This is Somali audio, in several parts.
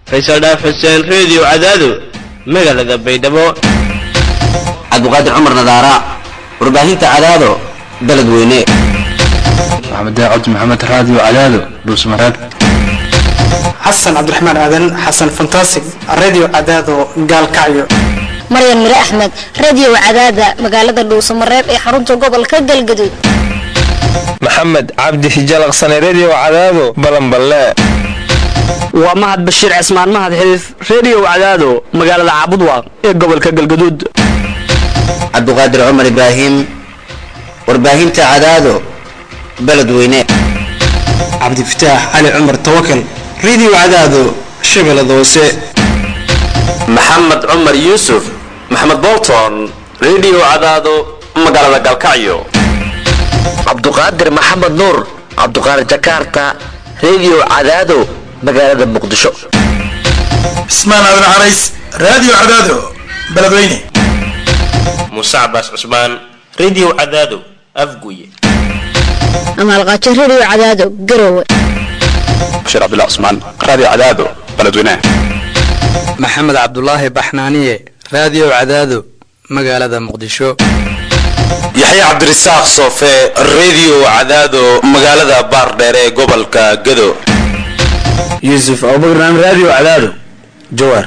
faysal dhaaf xuseen reediyo cadaado magaalada baydhabo cabdiqaadir cumar nadaara warbaahinta cadaado beled weyne maxamed cabdi maxamed raadiyo cadaado dhuusmareeb xasan cabdiraxmaan aadan xasan fantasig radio cadaado gaalkacyo maryan mire axmed radio cadaada magaalada dhuusamareeb ee xarunta gobolka galgaduud maxamed cabdi hijalaqsane redio cadaado balanballe waa mahad bashiir cismaan mahad xiliif redio cadaado magaalada caabudwaaq ee gobolka galgaduud cabdiqaadir cumar ibraahim warbaahinta cadaado beled weyne cabdifataax cali cumar tawakal radio cadaado shabeellada hoose maxamed cumar yuusuf maxamed bolton redio cadaado magaalada galkacyo cabduqaadir maxamed nuur cabduqaadir jakarta redio cadaado magaalada muqdisho cismaan aadan carays radio cadaado beledweyne muuse cabaas cusmaan redio cadaado afguye amaalqaajo radio cadaado garowe bashiir cabdullah cusmaan radio cadaado beledweyne maxamed cabdulaahi baxnaaniye radio cadaado magaalada muqdisho yaxya cabdirasaaq soofe redio cadaado magaalada baardheere ee gobolka gado yuusuf abubakran radio cadaado jawaar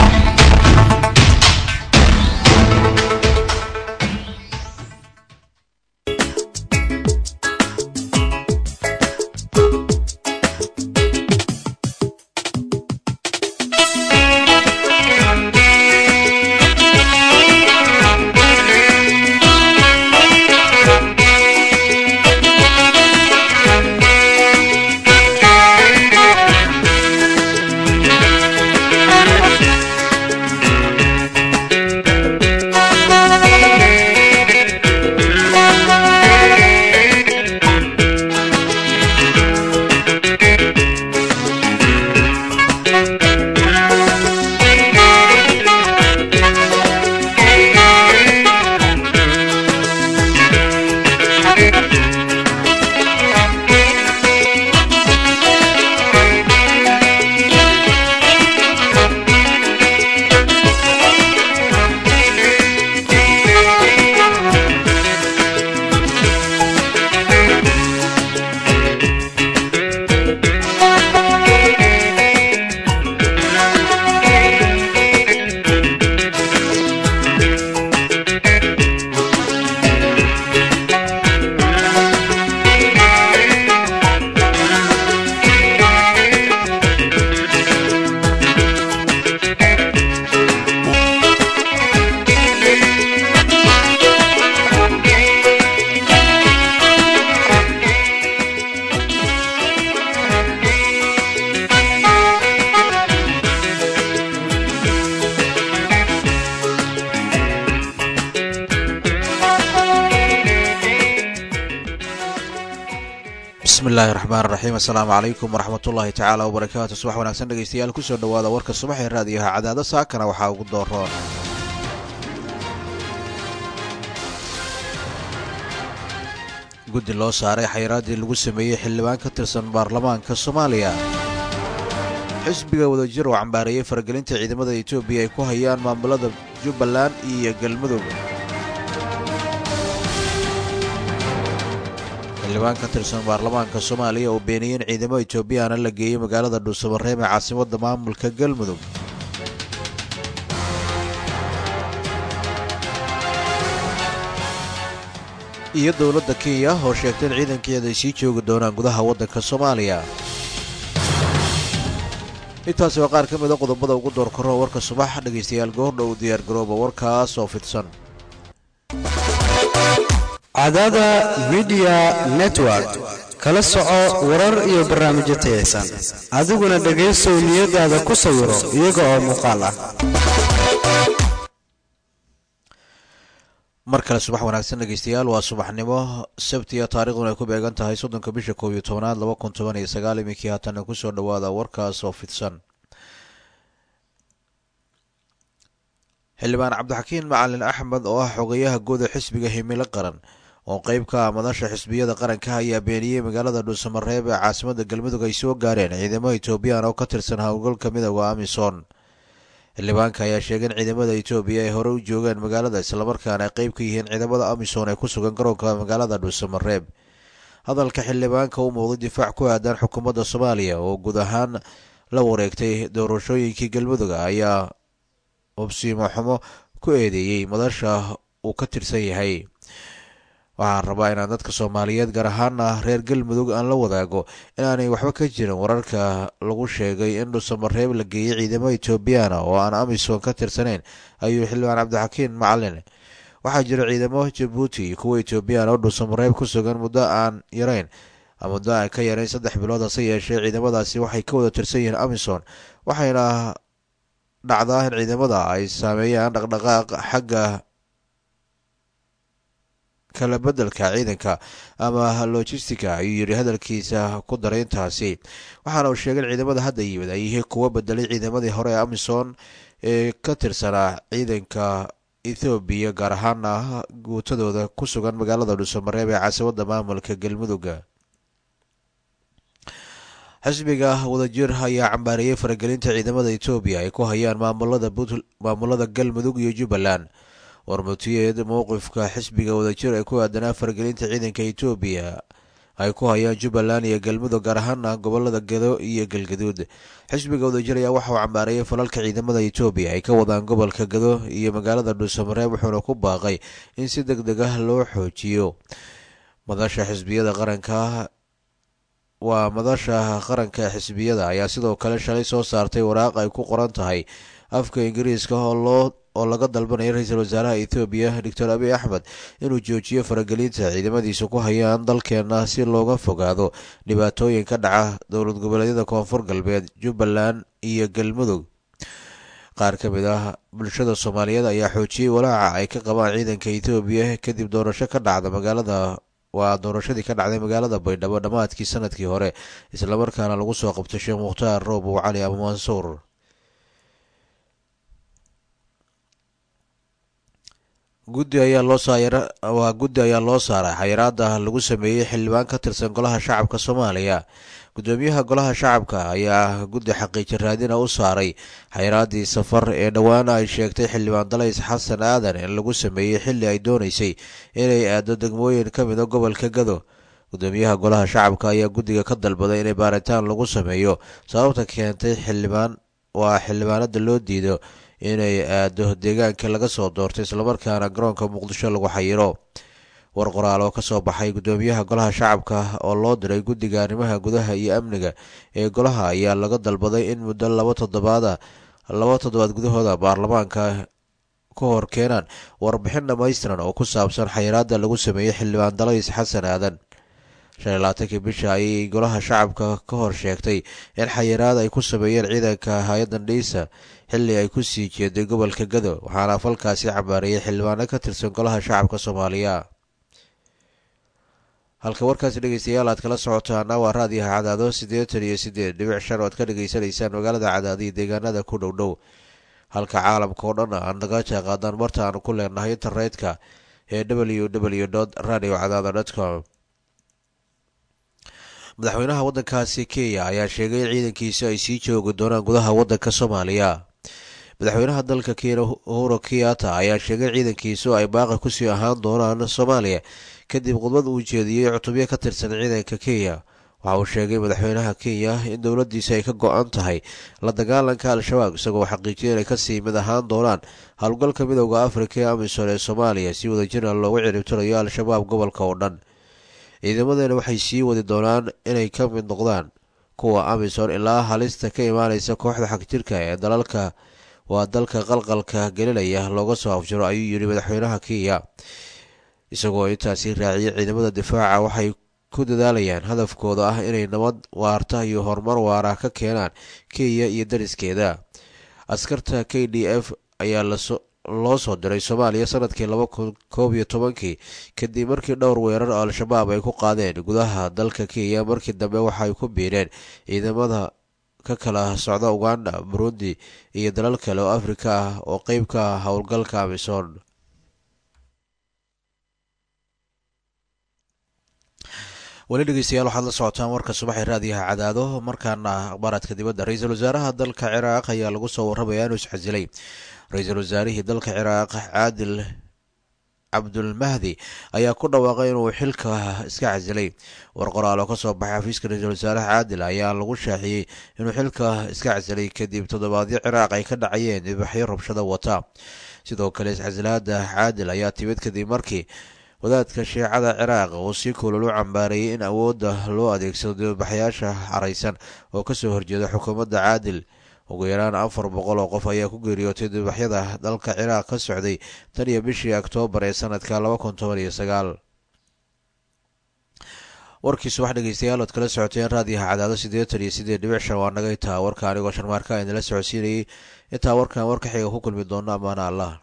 bismillahi raxmaan raxiim assalaamu calaykum waraxmatullaahi tacaala wabarakaatu subax wanaagsan dhegeystayaal kusoo dhowaada warka subax ee raadiyaha cadaado saakana waxaa ugu dooroon guddi loo saaray xayraaddii lagu sameeyey xildhibaan ka tirsan baarlamaanka soomaaliya xisbiga wadajir oo cambaareeyey faragelinta ciidamada etoobiya ay ku hayaan maamulada jubbaland iyo galmudug xildhibaan ka tirsan baarlamaanka soomaaliya oo beeniyey in ciidamo etoobiyaana la geeyey magaalada dhuusamareeb ee caasimadda maamulka galmudug iyo dowladda kenya oo sheegtay in ciidankeeda ay sii joogi doonaan gudaha waddanka soomaaliya intaasi waa qaar ka mida qodobada ugu door karo warka subax dhegaystayaal goordhow diyaargarooba warkaas oo fidsan cadaada midiya network kala soco warar iyo barnaamijyo tayaysan adiguna dhegaysow niyadaada ku sawiro iyaga oo muuqaal ah mar kale subax wanaagsan dhegeystayaal waa subaxnimo sabtiya taariikhduna ay ku beegan tahay soddonka bisha koob iyo tobanaad laba kun toban iyo sagaal iminkii haatana kusoo dhowaada warkaas oo fidsan xildhibaan cabdixakiin macalin axmed oo ah xogayaha guud ee xisbiga himilo qaran oo qeyb ka ah madasha xisbiyada qaranka ayaa beeniyey magaalada dhuusamareeb ee caasimada galmudug ay soo gaareen ciidamo etoobiyaan oo ka tirsan howlgalka midooda amisom xildhibaanka ayaa sheegay in ciidamada etoobiya ay hore u joogeen magaalada islamarkaana ay qeyb ka yihiin ciidamada amisom ee ku sugan garoonka magaalada dhuusamareeb hadalka xildhibaanka u muuqday difaac ku aadan xukuumadda soomaaliya oo guud ahaan la wareegtay doorashooyinkii galmudug ayaa hubsiimo xumo ku eedeeyey madasha uu ka tirsan yahay waxaan rabaa inaan dadka soomaaliyeed gaar ahaana reer galmudug aan la wadaago inaanay waxba ka jirin wararka lagu sheegay in dhuusamareeb la geeyey ciidamo etoobiyaana oo aan amisom ka tirsanayn ayuu xildhibaan cabdixakiin macalin waxaa jira ciidamo jabuuti iyo kuwa etoobiyaan oo dhuusamareeb ku sugan muddo aan yarayn muddo aan ka yarayn saddex bilood hase yeeshee ciidamadaasi waxay ka wada tirsan yihiin amisom waxayna dhacdaa in ciidamada ay saameeyaan dhaqdhaqaaq xagga kala bedelka ciidanka ama logistica ayuu yidhi hadalkiisa ku daray intaasi waxaana uu sheegay in ciidamada hadda yimid ay yihiin kuwo bedelay ciidamadii hore ee amisom ee ka tirsanaa ciidanka ethoobiya gaar ahaana guutadooda ku sugan magaalada dhuusamareeb ee caasimadda maamulka galmudugga xisbiga wadajir ayaa cambaareeyey faragelinta ciidamada etoobiya ay ku hayaan maamulada galmudug iyo jubbaland warmutiyeed mowqifka xisbiga wadajir ee ku aadanaa faragelinta ciidanka etoobiya ay ku hayaan jubbaland iyo galmudug gaar ahaana gobolada gedo iyo galgaduud xisbiga wadajir ayaa waxa uu cambaareeyay falalka ciidamada etoobiya ay ka wadaan gobolka gedo iyo magaalada dhuusamareeb wuxuuna ku baaqay in si deg deg ah loo xoojiyo madasha xisbiyada qaranka waa madasha qaranka xisbiyada ayaa sidoo kale shalay soo saartay waraaq ay ku qoran tahay afka ingiriiska oo loo oo laga dalbanaya ra-iisul wasaaraha ethoobiya doctor abiy axmed inuu joojiyo faragelinta ciidamadiisa ku hayaan dalkeena si looga fogaado dhibaatooyin ka dhaca dowlad goboleedyada koonfur galbeed jubbaland iyo galmudug qaar ka mid ah bulshada soomaaliyeed ayaa xoojiyey walaaca ay ka qabaan ciidanka ethoobiya kadib doorasho ka dhacda magaalada waa doorashadii ka dhacday magaalada baydhabo dhammaadkii sanadkii hore islamarkaana lagu soo qabtay sheekh mukhtaar roobow cali abu mansuur guddi ayaa loo waa guddi ayaa loo saaray xayiraada lagu sameeyey xildhibaan ka tirsan golaha shacabka soomaaliya gudoomiyaha golaha shacabka ayaa guddi xaqiiji raadina u saaray xayiraadii safar ee dhowaana ay sheegtay xildhibaan dalays xasan aadan in lagu sameeyey xilli ay doonaysay inay aado degmooyin ka mida gobolka gado gudoomiyaha golaha shacabka ayaa guddiga ka dalbaday inay baaritaan lagu sameeyo sababta keentay xildhibaan waa xildhibaanada loo diido inay aado deegaanka laga soo doortay islamarkaana garoonka muqdisho lagu xayiro war qoraal oo kasoo baxay gudoomiyaha golaha shacabka oo loo diray guddiga arrimaha gudaha iyo amniga ee golaha ayaa laga dalbaday in muddo laba toddobaada laba toddobaad gudahooda baarlamaanka ka hor keenaan warbixin dhammaystiran oo ku saabsan xayiraada lagu sameeyey xildhibaan dalays xasan aadan shan iyo labaatankii bisha ayay golaha shacabka ka hor sheegtay in xayiraad ay ku sameeyeen ciidanka hay-addan dhiisa xilli ay ku sii jeeday gobolka gado waxaana falkaasi cambaareeyay xildhibaano ka tirsan golaha shacabka soomaaliya halka warkaasi dhegeystayaal aad kala socotaana waa raadiyaha cadaado siddeetan iyo siddeed dhibic shan oo aad ka dhegeysanaysaan magaalada cadaado iyo deegaanada ku dhow dhow halka caalamka oo dhan aad naga jeeqaadaan marta aanu ku leenahay internetka ee w w dot radio cadaado dot com madaxweynaha waddankaasi kenya ayaa sheegay in ciidankiisa ay sii joogi doonaan gudaha waddanka soomaaliya madaxweynaha dalka kenya uhuro kiyata ayaa sheegay in ciidankiisu ay baaqi kusii ahaan doonaan soomaaliya kadib khudbad uu jeediyey cutubyo ka tirsan ciidanka kenya waxa uu sheegay madaxweynaha kenya in dowladdiisa ay ka go-an tahay la dagaalanka al-shabaab isagoo xaqiijiyay inay kasii mid ahaan doonaan howlgalka midowda afrika ee amisom ee soomaaliya si wadajirna loogu ciribtirayo al-shabaab gobolka oo dhan ciidamadeena waxay sii wadi doonaan inay ka mid noqdaan kuwa amisom ilaa halista ka imaaneysa kooxda xagjirka ee dalalka waa dalka qalqalka gelinaya looga soo afjiro ayuu yidhi madaxweynaha kenya isagoo intaasi raaciyay ciidamada difaaca waxay ku dadaalayaan hadafkooda ah inay nabad waarta iyo horumar waara ka keenaan kenya iyo dariskeeda askarta k d f ayaa loo soo diray soomaaliya sanadkii laba kun koob iyo tobankii kadib markii dhowr weerar oo al-shabaab ay ku qaadeen gudaha dalka kenya markii dambe waxay ku biireen ciidamada ka kala socda uganda burundi iyo dalal kale oo afrika ah oo qeyb ka ah howlgalka amisom weli dhegeystayaal waxaad la socotaan warka subaxee raadiyaha cadaado markaana akhbaaraadka dibadda ra-iisul wasaaraha dalka ciraaq ayaa lagu soo warramayaa inuu isxasilay ra-iisul wasaarihii dalka ciraaq caadil cabdulmahdi ayaa ku dhawaaqay inuu xilka iska casilay war qoraal oo kasoo baxay xafiiska ra-iisul wasaaraha caadil ayaa lagu shaaciyey inuu xilka iska casilay kadib toddobaadyo ciraaq ay ka dhacayeen dibaxyo rabshada wata sidoo kale iscasilaada caadil ayaa timid kadib markii wadaadka shiicada ciraaq uu si kulol u cambaareeyey in awoodda loo adeegsado dibabaxyaasha caraysan oo kasoo horjeeda xukuumadda caadil ugu yaraan afar boqol oo qof ayaa ku geeriyootay dibaxyada dalka ciraaq ka socday tan iyo bishii oktoobar ee sanadka laba kun toban iyo sagaal warkii subax dhegeystayaal ood kala socoteen raadiyaha cadaado siddeetan iyo siddeed dhibic shan waa naga intaa warka anigoo sharmaarka idinla socodsiinayay intaa warkan warka xiga ku kulmi doono amaana allah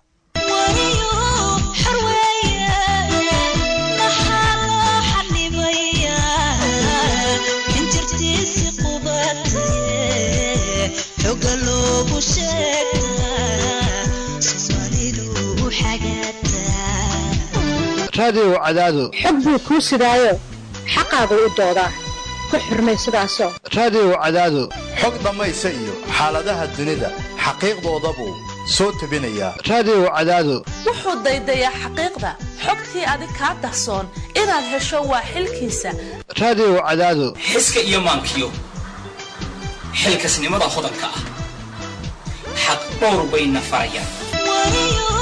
raadiyow cadaado xog buu kuu sidaayo xaqaagu u doodaa ku xurmay sidaasoo raadiyow cadaado xog dhammaysa iyo xaaladaha dunida xaqiiqdoodabuu soo tebinayaa raadiyow cadaado wuxuu daydayaa xaqiiqda xogtii adig kaa dahsoon inaad hesho waa xilkiisa raadiyow cadaado xiska iyo maankiyo xilkasnimada hodanka ah xaq dhowr bayna farayaan